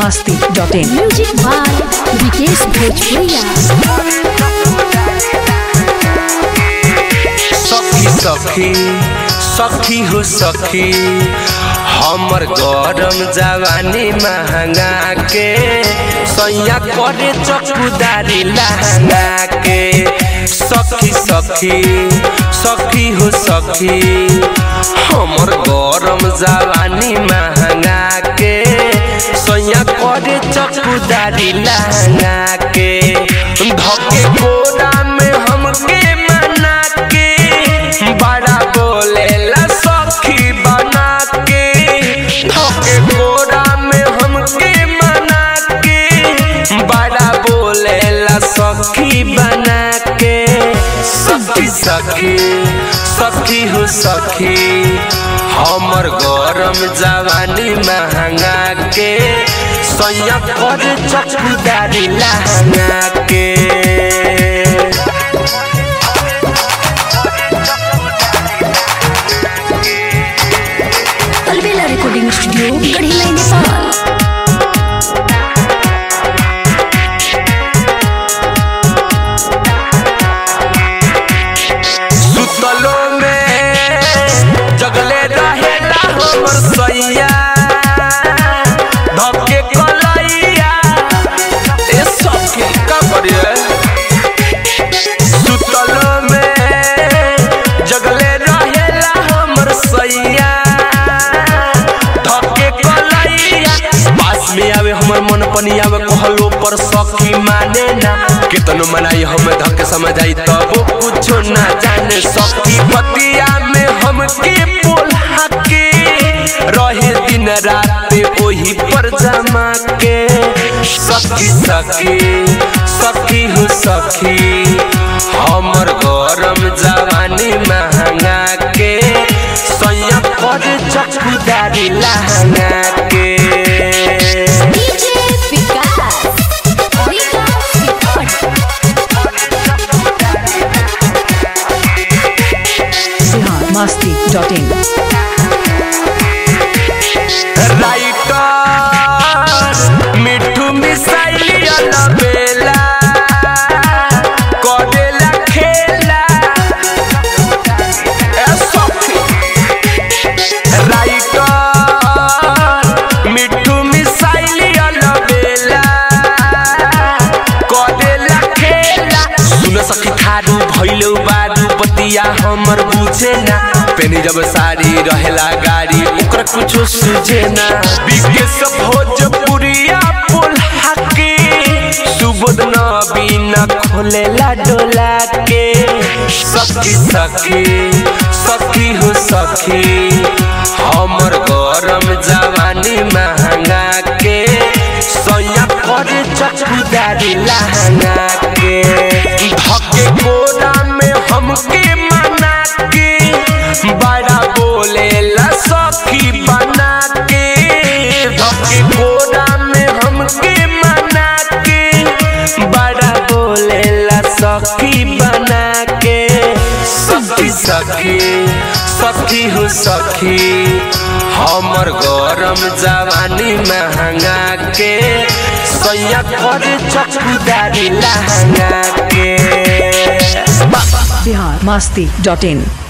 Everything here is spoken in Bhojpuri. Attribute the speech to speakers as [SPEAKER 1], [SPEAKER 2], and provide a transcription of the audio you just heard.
[SPEAKER 1] masti.in
[SPEAKER 2] म्यूजिक बाय विकेश भोजपुरिया
[SPEAKER 3] सखी सखी सखी हो सखी हमर गरम जवानी महंगा के सैया करे चकुदारी लहंगा के सखी सखी सखी हो सखी हमर गरम जवानी महंगा के सैया करे चकुदारी लहंगा के धके कोना में हमके मना के बड़ा बोलेला सखी बना के धके कोना में हमके मना के बड़ा बोलेला सखी बना के सखी सखी सखी हो सखी हमर गरम जवानी महंगा के सैया कर चकुदारी लहंगा के
[SPEAKER 2] अलबेला रिकॉर्डिंग स्टूडियो गढ़ीलाई नेपाल
[SPEAKER 3] सुतलो में जगले रहेला हमर सैया धके कलैया ए सखी का करिए सुतलो में जगले रहेला हमर सैया धके कलैया पास में आवे हमर मन पनी आवे कहलो पर सखी माने ना केतनो मनाई हम धके समझाई तब कुछो ना जाने सखी पतिया में हमके बोला के रहे दिन रात ओही पर जमा के सखी सखी सखी हो सखी हमर गरम जवानी महंगा के सैया पर चकुदारी लहंगा के
[SPEAKER 2] DJ Vikas Vikas
[SPEAKER 1] Bihar masti.in
[SPEAKER 3] writer Mithu मिसाइल बेला करेला खेला ए सखी राइटर मिठू मिसाइल बेला करेला खेला सुन सखी थारू भइलौ बारू बतिया हमर बुझे ना पेनी जब साड़ी रहेला गाड़ी ओकर कुछो सुझे ना विकेश भोजपुरिया बोला के सुबोध न बिना खोलेला डोला के सखी सखी सखी हो सखी हमर गरम जवानी महंगा के सैया करे चकुदारी लहंगा के धके कोना में हमके मना के बड़ा बोलेला सखी बना के धके कोना में हमके मना के बड़ा बोलेला सखी बना के सखी सखी सखी हो सखी हमर गरम जवानी महंगा के सैया करे चकुदारी लहंगा के
[SPEAKER 1] बिहार masti.in